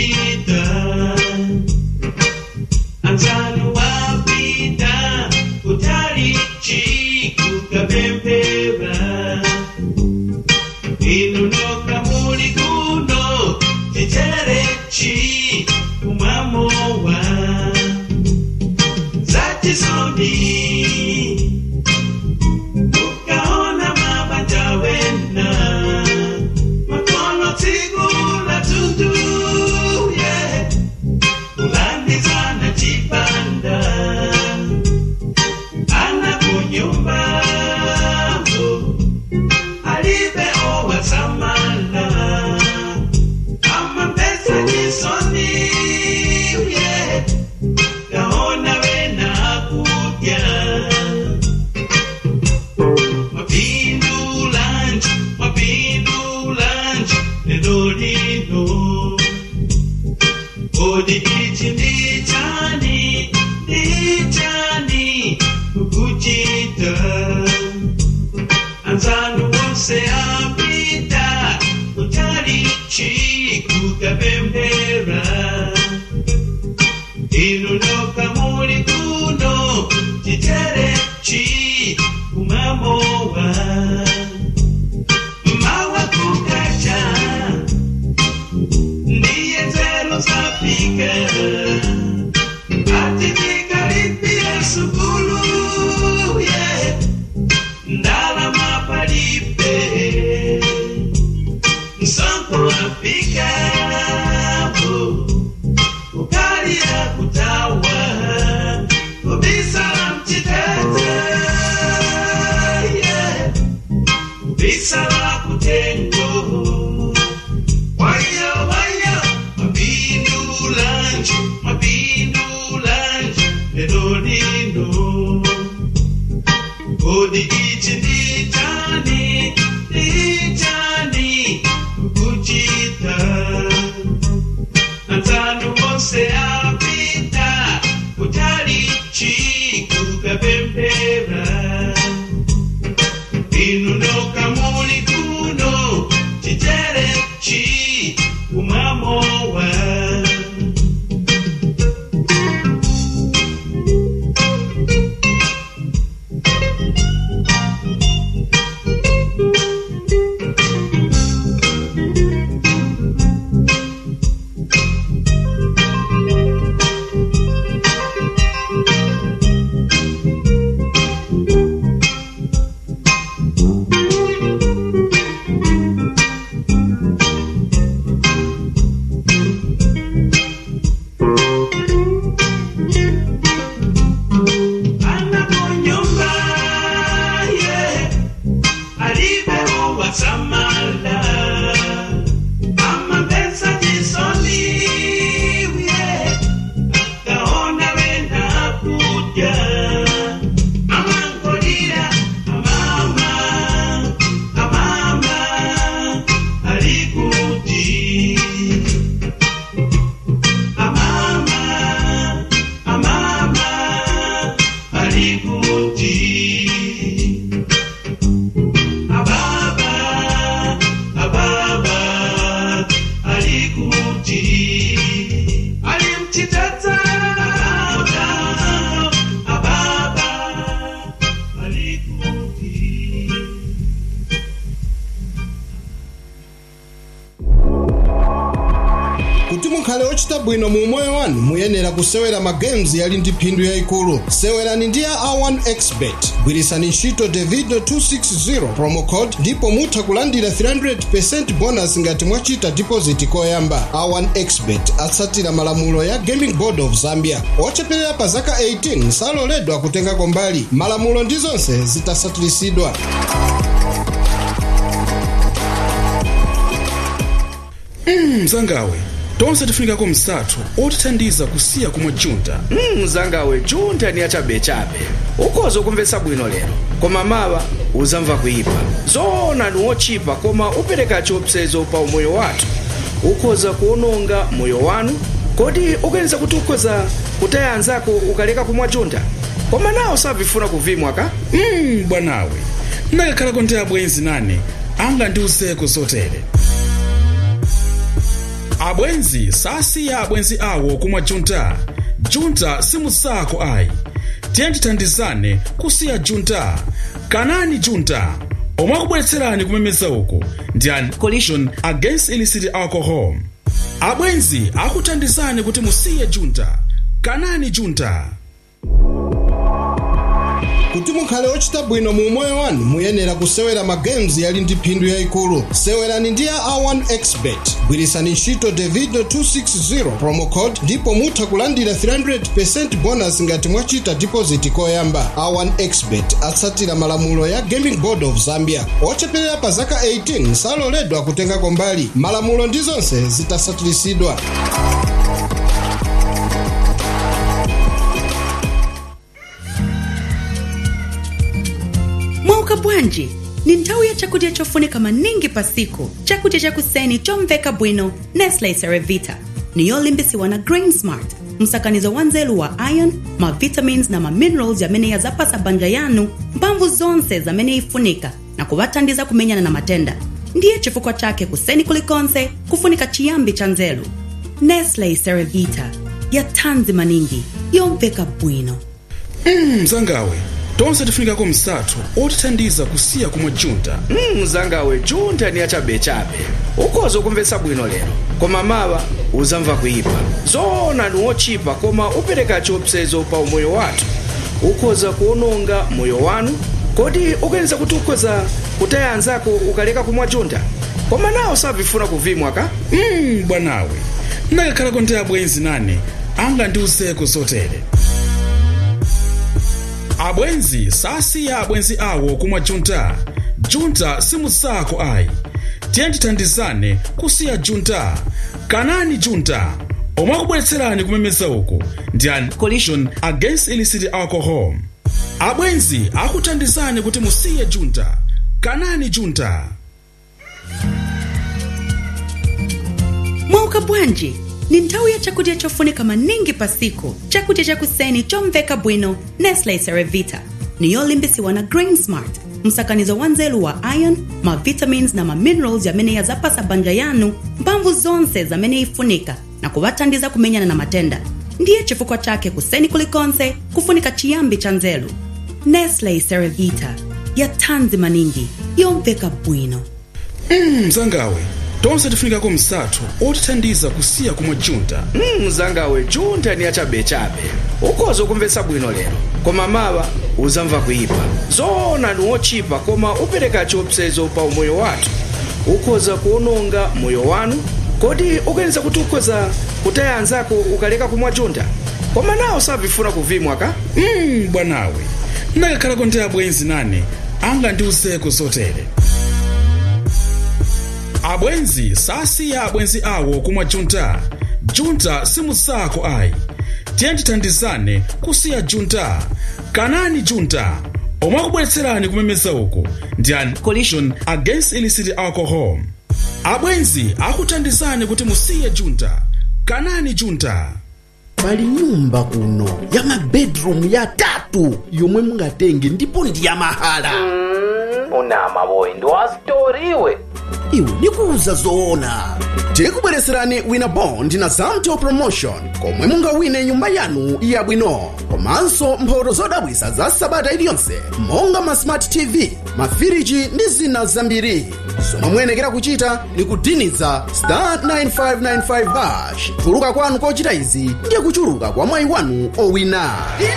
kuchita anzanu wapita kutalichi kukapempera inunoka muli kuno titerechi kumamowa zatisoni ukaona mabanja wena makono tigula tundu yeah. kulandizana chipanda ana kunyumba alibe owasamala ama mpesa chisoni yeah. kaona wena kudya mapindulanji mapindulanji nedolino odi ichi ndichani ndichani kukuchita anzanu wonse apita kutalichi kukapembera inunoka muli kuno titerechi kumamowa mawa kukacha ndiye nzero zafika atikikalipia sukulu yeah. ndalama palipe msongo wafika ukalia kutawa kubisala mchitete yeah. kubisala kutengo waya waya mapindulanji mapindulanji edolino kodi ichi ndichani ndichani kukuchita anzanu wonse apita kutalichi kukapempera inunoka muli kuno titerechi kumamowa ana kunyumba yeah. alibe uwasamala ama pesa jisoni yeah. kaona wena kuja mama nkolira amama amama alikuti amama amama alikuti ababa ababa alikuti alimchitata ababa alikuti kuti mukhale ochita bwino mu moyo wanu muyenera kusewera magames yali ndi phindu yayikulu sewerani ndi ya a1 expert gwirisani ntchito davido 260 promo code ndipo mutha kulandira 300% bonus ngati mwachita deposit koyamba a1 expert atsatira malamulo ya gaming board of zambia ocheperera pa zaka 18 saloledwa kutengako mbali malamulo ndi zonse zitasatirisidwa mzangawe tonse tifunikako msathu otithandiza kusiya kumwa junta Mm, mzangawe junta ni yachabechabe ukhoza kumvetsa bwino lero koma mawa uzamva kuyipa zoona ni wochipa koma upereka chiopsezo pa umoyo wathu ukhoza kuononga moyo wanu kodi ukuyeniza kuti ukhoza kutaya anzako ukaleka kumwa junta koma nawo savifuna kuvimwa ka mm, bwanawe ndakakhalako ndi abwenzi nane anga ndiuzeko zotere abwenzi sasiya abwenzi awo kumwa junta junta simusako ayi tiye tithandizane kusiya junta kanani junta omwe akubweretserani kumemeza uku ndi a coalition against illicit alcohol abwenzi akuthandizani kuti musiye junta kanani junta kuti mukhale ochita bwino mu moyo wanu muyenera kusewera magames yali ndi phindu yayikulu sewerani ndi ya a1 expert gwirisani ntchito davido 260 promo code ndipo mutha kulandira 300% bonus ngati mwachita deposit koyamba a1 expert atsatira malamulo ya gaming board of zambia ocheperera pa zaka 18 saloledwa kutengako mbali malamulo ndi zonse zitasatirisidwa mwauka bwanji ni nthawi ya chakudya chofunika maningi pa siku chakudya chakuseni chomveka bwino nestle cerevita ni yolimbisiwa na grain smart msakanizo wa nzelu wa iron mavitamins na maminerals yamene yazapasa banja yanu mphamvu zonse zamene ifunika na kuvathandiza kumenyana na matenda ndiye chifukwa chake kuseni kulikonse kufunika chiyambi cha nzelu nestle cerevita ya thanzi maningi yomveka bwino mzangawe tonse tifunikako msathu otithandiza kusiya kumwa junta Mm, mzangawe junta ni yachabechabe ukhoza kumvetsa bwino lero koma mawa uzamva kuyipa zoona ni wochipa koma upereka chiopsezo pa umoyo wathu ukhoza kuononga moyo wanu kodi ukuyeniza kuti ukhoza kutaya anzako ukaleka kumwa junta koma nawo sabvifuna kuvimwa ka mm, bwanawe ndakakhalako ndi abwenzi nane angandiuzeko zotere abwenzi sasiya abwenzi awo kumwa junta junta simusako ayi tiye tithandizane kusiya junta kanani junta omwe akubweretserani kumemeza uku ndi a coalition against illicit alcohol abwenzi akuthandizani kuti musiye junta kanani junta mwauka bwanji ni nthawi ya chakudya chofunika maningi pa siku chakudya chakuseni chomveka bwino nestle cerevita ni yolimbisiwa na grain smart msakanizo wa nzelu wa iron mavitamins na maminerals yamene yazapasa banja yanu mphamvu zonse zamene ifunika na kuvathandiza kumenyana na matenda ndiye chifukwa chake kuseni kulikonse kufunika chiyambi cha nzelu nestle cerevita ya thanzi maningi yomveka bwino mm, mzangawe tonse tifunikako msathu otithandiza kusiya kumwa junta Mm, mzangawe junta ni yachabechabe ukhoza kumvetsa bwino lero koma mawa uzamva kuyipa zoona ni wochipa koma upereka chiopsezo pa umoyo wathu ukhoza kuononga moyo wanu kodi ukuyeniza kuti ukhoza kutaya anzako ukaleka kumwa junta koma nawo sabvifuna kuvimwa ka mm, bwanawe ndakakhalako ndi abwenzi nane angandiuzeko zotere abwenzi sasiya abwenzi awo kumwa junta junta simusako ayi tiye tithandizane kusiya junta kanani junta omwe akubweretserani kumemeza uku ndi a coalition against illicit alcohol abwenzi akuthandizani kuti musiye junta kanani junta pali nyumba kuno ya mabedroom yatatu yomwe mungatenge ndipo ndi yamahala unama boy ndiwasitoriwe iwe ndikuuza zoona tikubweretserani wina bond na zamto promotion komwe mungawine nyumba yanu yabwino komanso mphoto zodabwisa za sabata iliyonse monga ma smart tv mafiriji ndi zina zambiri zomwe muyenekera kuchita ni kudiniza star 9595 hash kuchuluka kwanu kochita izi ndiye kuchuluka kwa mwayi wanu owina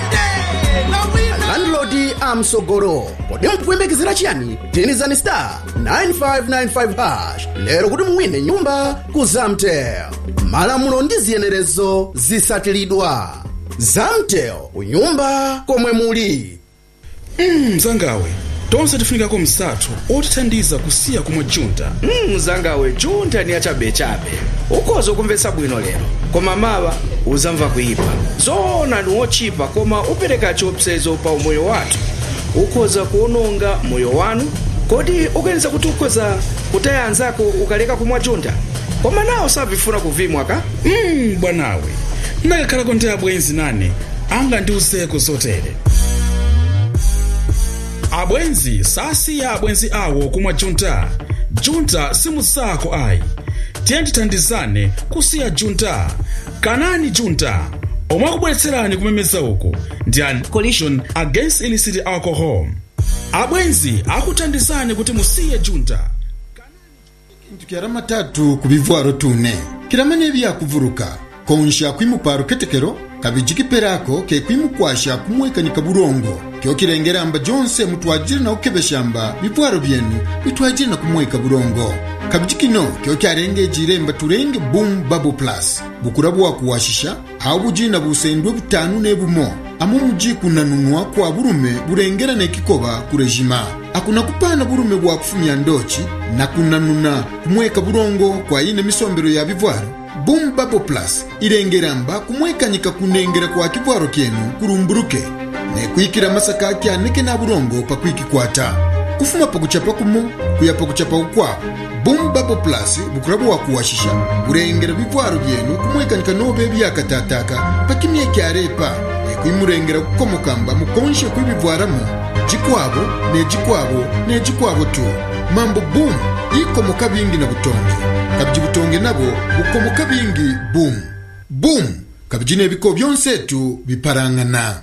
landlodi amsogolo kodi mukuyembekezera chiyani dinizani star 9595 hash lero kuti muwine nyumba ku zamtel malamulo ndi ziyenerezo zisatilidwa zamtel kunyumba komwe muli mm, mzangawe tonse tifunikako msathu otithandiza kusiya kumwa junta Mm, mzangawe junta ni yachabechabe ukhoza kumvetsa bwino lero koma mawa uzamva kuyipa zoona ni wochipa koma upereka chiopsezo pa umoyo wathu ukhoza kuononga moyo wanu kodi ukuyeniza kuti ukhoza kutaya anzako ukaleka kumwa junta koma nawo sabvifuna kuvimwa ka mm, bwanawe ndakakhalako ndi abwenzi nane angandiuzeko zotere abwenzi sasiya abwenzi awo kumwa junta junta simusako ayi tiye tithandizane kusiya junta kanani junta omwe akubweretserani kumemeza uku ndi a coalition against illicit alcohol abwenzi akuthandizani kuti musiye junta kintu kyara matatu ku bivwaro tune kiramanya ebyakuvuruka konsha kwimuparo ketekero kabiji kiperako ke kwimukwasha kumwekanika burongo kyo kirengeramba jonse mutwajire na ukebeshamba bivwaro byenu bitwajire na kumweka burongo kabiji kino kyo kyarengejire mba turenge boom bubble plus bukura bwakuwashisha aho bujina busendwe butanu nebumo amo muji kunanunwa kwa burume burengera nekikoba ku rejima akuna kupana burume bwa kufumya ndochi na kunanuna kumweka burongo kwa ine misombero ya bivwaro boom bubble plus irengeramba kumwekanyika kunengera kwa kivwaro kyenu kurumburuke nekwikira masaka kyaneke na burongo pakwikikwata kufuma pakuchapa kumo kuya pakuchapa ukwabo boom bubble plus bukura bwakuwashisha burengera bivwaro byenu kumwekanyika nobe byakatataka pakimye kyarepa nekwimurengera kukomokamba mukonshe kwibivwaramo jikwabo nejikwabo nejikwabo tu mambo boom ikomoka bingi na butonge kabiji butonge nabo bukomoka bingi boom boom kabiji nebiko byonsetu biparangana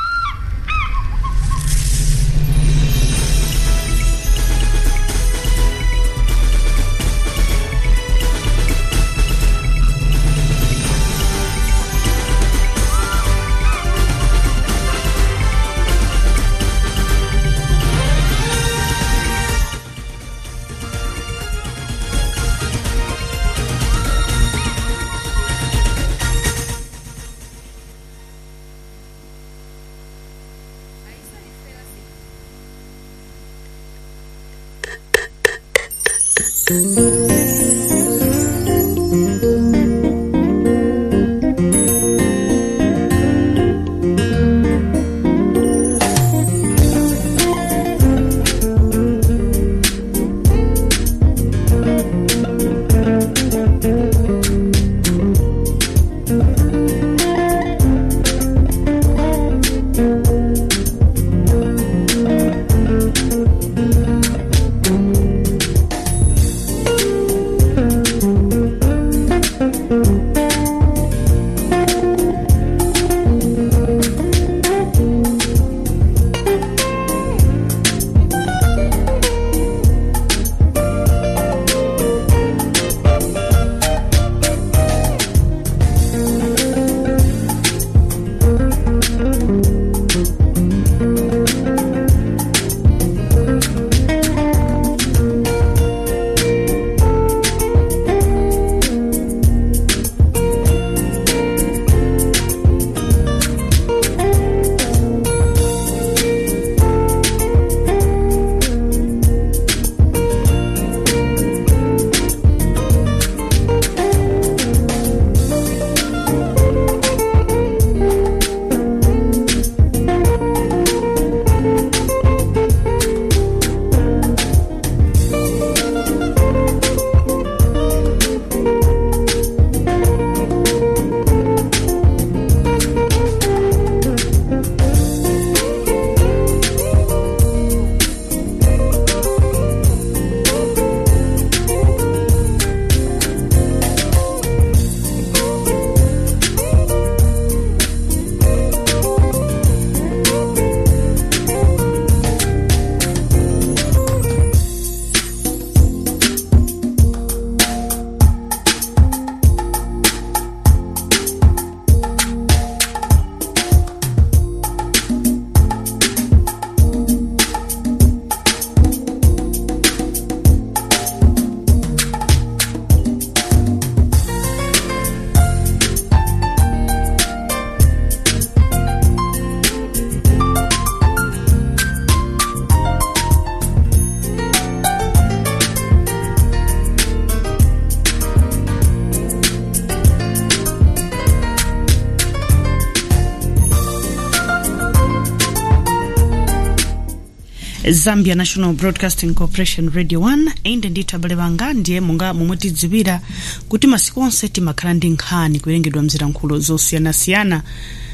zambia national broadcasting corporation radio 1 inde ndithu abale banga ndiye monga momwe tidziwira kuti masiku onse timakhala ndi nkhani kuwerengedwa mzilankhulo zosiyanasiyana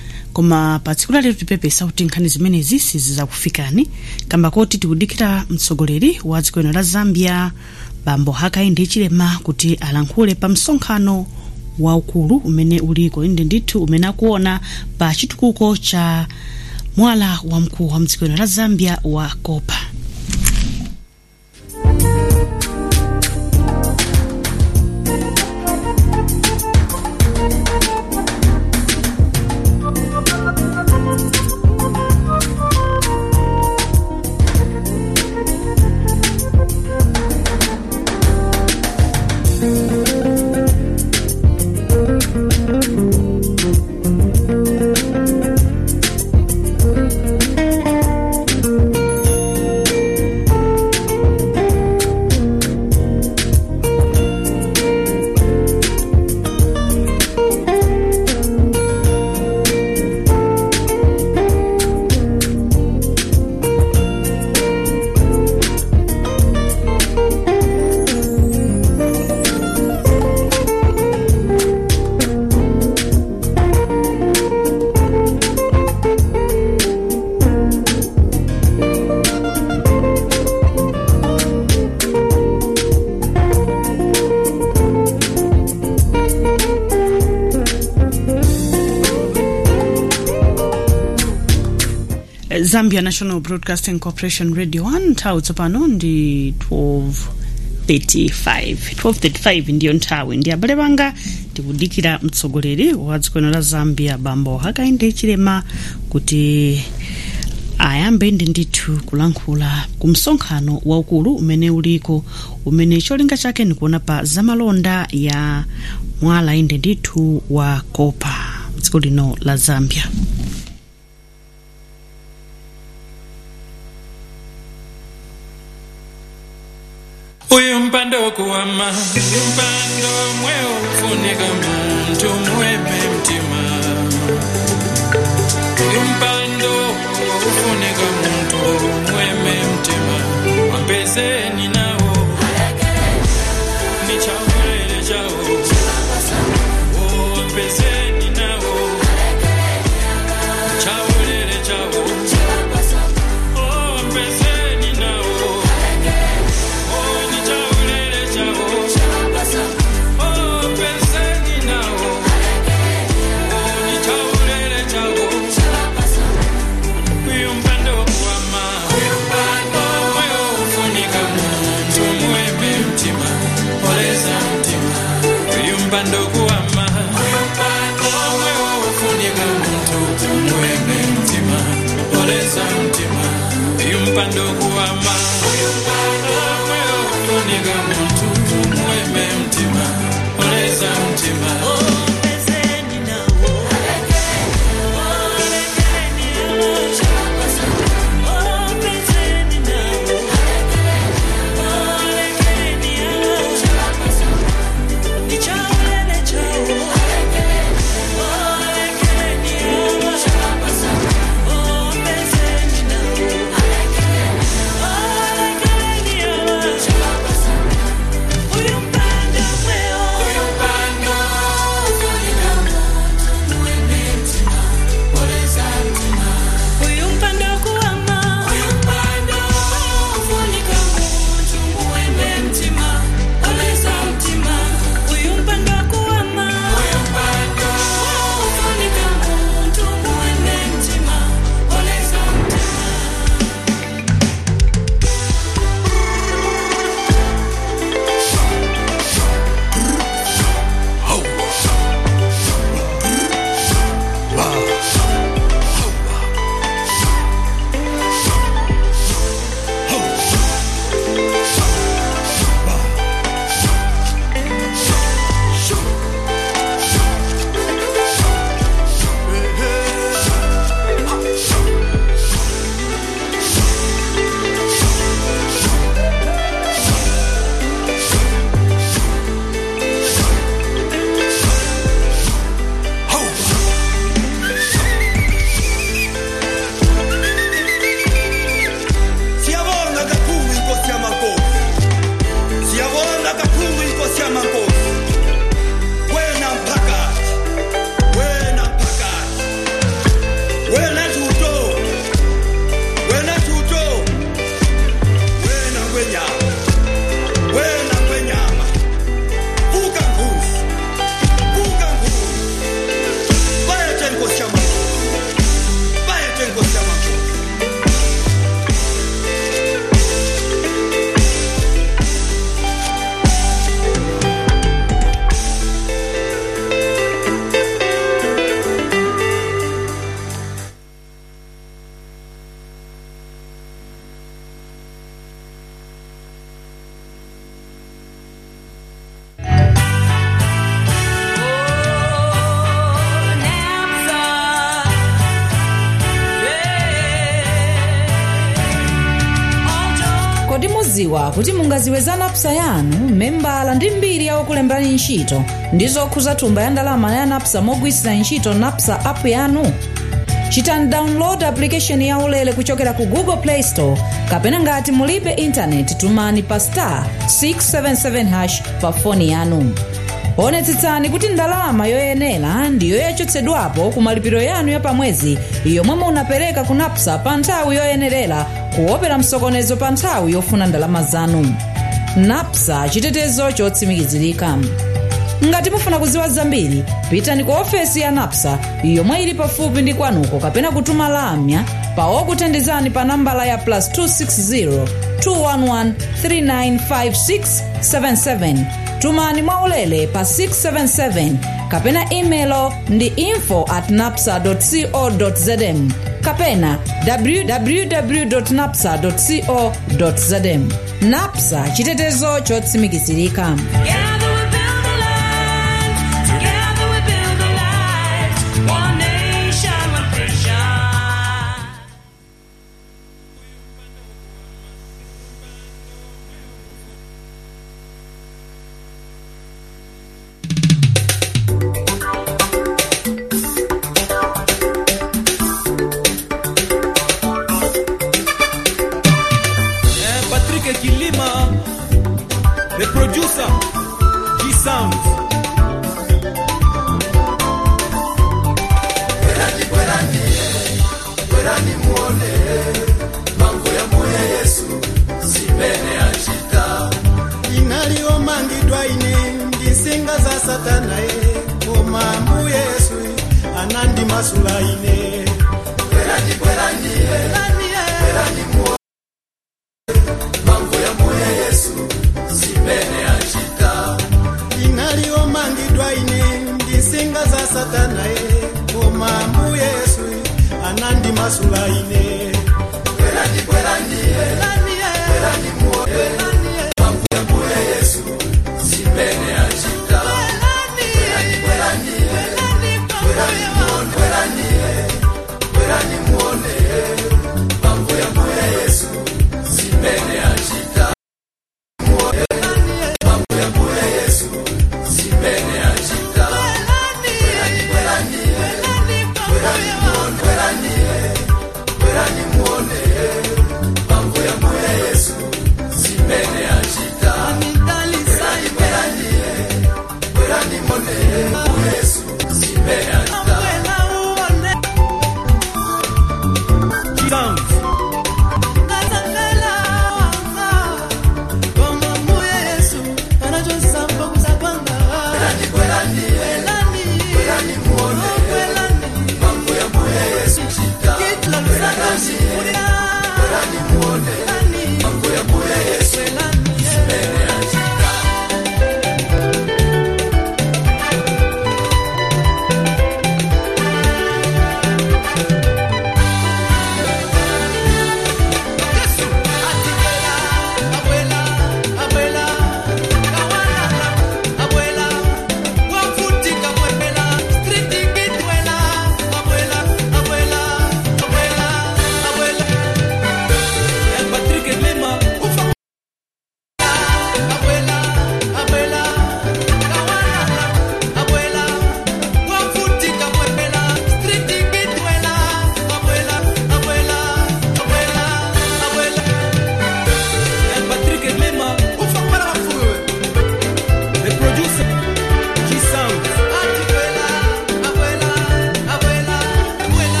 koma pa tsiku lalero tipepesa kuti nkhani zimenezi sizizakufikani kamba koti tikudikira mtsogoleri wa dziko lino la zambia bambo hakainde chilema kuti alankhule pa msonkhano waukulu umene uliko inde ndithu umene akuona pa chitukuko cha mwala wamkulu wa mdziko la zambia wa kopa zambia national broadcasting corporation radio 1 nthawi tsopano ndi 1235 1235 ndiyo nthawi ndi abale banga tikudikira mtsogoleri wa dziko la zambia bambo hakainde chilema kuti ayambe ndi ndithu kulankhula ku msonkhano waukulu umene uliko umene cholinga chake ndikuona pa zamalonda ya mwala inde ndithu wa kopa dziko lino la zambia uyu mpando wokuwama uyu mpando mwe ufunika muntu muweme mtima uyu mpando ufunika muntu muweme mtima wapezeni nawo ni chaulele chawo Oh, wapezeni nawo chaulele chawo Oh, wapezeni nawo Oh, ni chaulele chawo Oh, wapezeni nawo Oh, ni chaulele chawo uyu mpando wokuwama moyo ufunika muntu muweme mtima oleza mtima uyu mpando kuwama moyo ufunika muntu muweme mtima oleza mtima uyu mpando kuwama moyo ufunika muntu muweme mtima oleza mtima Oh mumadziwa kuti mungaziwe za napsa yanu membala ndi mbiri ya okulembani ntchito ndi zokhuza thumba ya ndalama ya napsa mogwirisira ntchito napsa app yanu chitani download application ya ulele kuchokera ku google play store kapena ngati mulibe intaneti tumani pa star 677 hash pa foni yanu onetsetsani kuti ndalama yoyenera ndiyo yachotsedwapo ku malipiro yanu ya pamwezi yomwe munapereka ku napsa pa nthawi yoyenerera kuopera msokonezo pa nthawi yofuna ndalama zanu napsa chitetezo chotsimikizirika ngati mufuna kuziwa zambiri pitani ku ofesi ya napsa yomwe ili pafupi ndi kwanuko kapena kutuma lamya pa okuthandizani pa nambala ya plus 260 211 395677 tumani mwaulere pa 677 kapena imelo ndi info at napsa co zm kapena www napsa co zm napsa chitetezo chotsimikizirika Eh, Patrick Kilima, the producer, G-Sound. inaliomangidwa ine ndisinga za satana ye koma mbu yesu anandimasula ine inaliomangidwa ine ndisinga za satana ye koma mbu yesu anandimasula ine